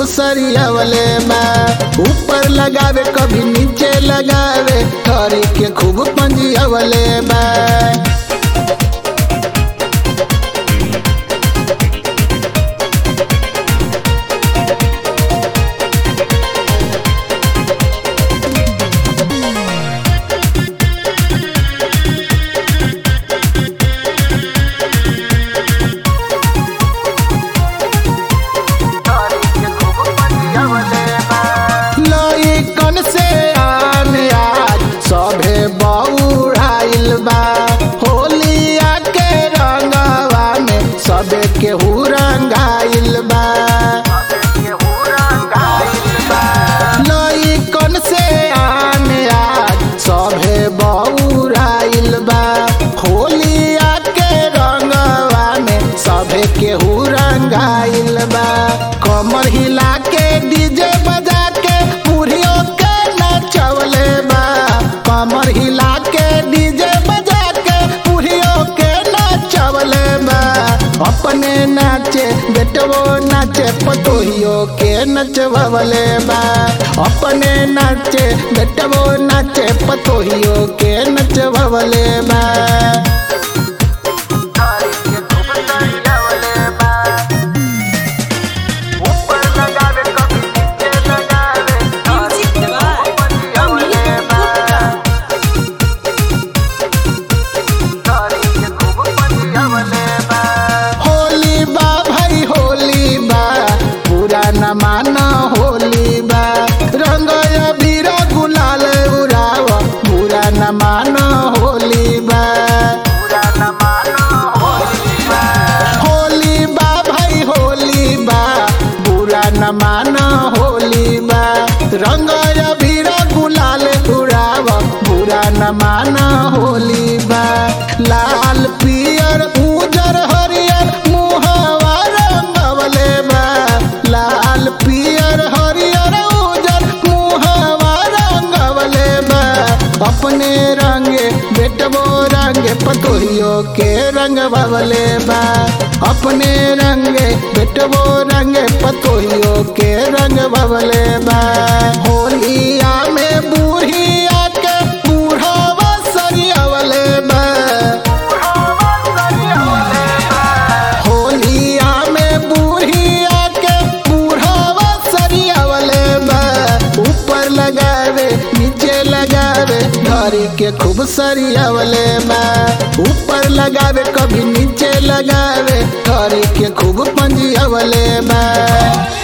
खूब सरियावले बा ऊपर लगावे कभी नीचे लगावे धरी के खूब पंजियावले बा लइकन से आन आज सभे बौड़ाइल बा होलिया के रंगवा में सबे केहू रंगाइल बा लइकन से आन आज सभे बौड़ाइल बा होलिया के रंगवा में सभे केहू रंगाइल बा कमर हिला के डीजे बजा के बुढ़ियों के नचवले बा कमर हिला के डीजे बजा के बुढ़ियों के नचवले बा अपने नाचे बेटवो नाचे पतोहियो के नचवले बा अपने नाचे बेटवो नाचे पतोहियो के नचवले बा म्यूजिक दबार अमित गुप्ता होली बा भाई होली बा पूरा न माना होली बा रंग अबीर गुलाल उड़ाव पूरा न माना होली बा होली बा भाई होली बा बुरा न माना होली बा रंग अबीर गुलाल उड़ाव बुरा न माना होली बा लाल पियर उजर हरियर मुहवा रंगवले बा लाल पियर हरियर उजर मुहवा रंगवले बा अपने रंगे बेटबो रंगे पतोहियो के रंग बवले बा अपने रंगे बेटबो रंगे पतोहियो के रंग बवले बा होलिया में बूढ़िया के बूढ़वा सरियावले बा होलिया में बूढ़िया के बूढ़वा सरियावले बा ऊपर लगावे नीचे लगावे धरी के खूब सरियावले बा ऊपर लगावे कभी नीचे लगावे धरी के खूब पंजियावले बा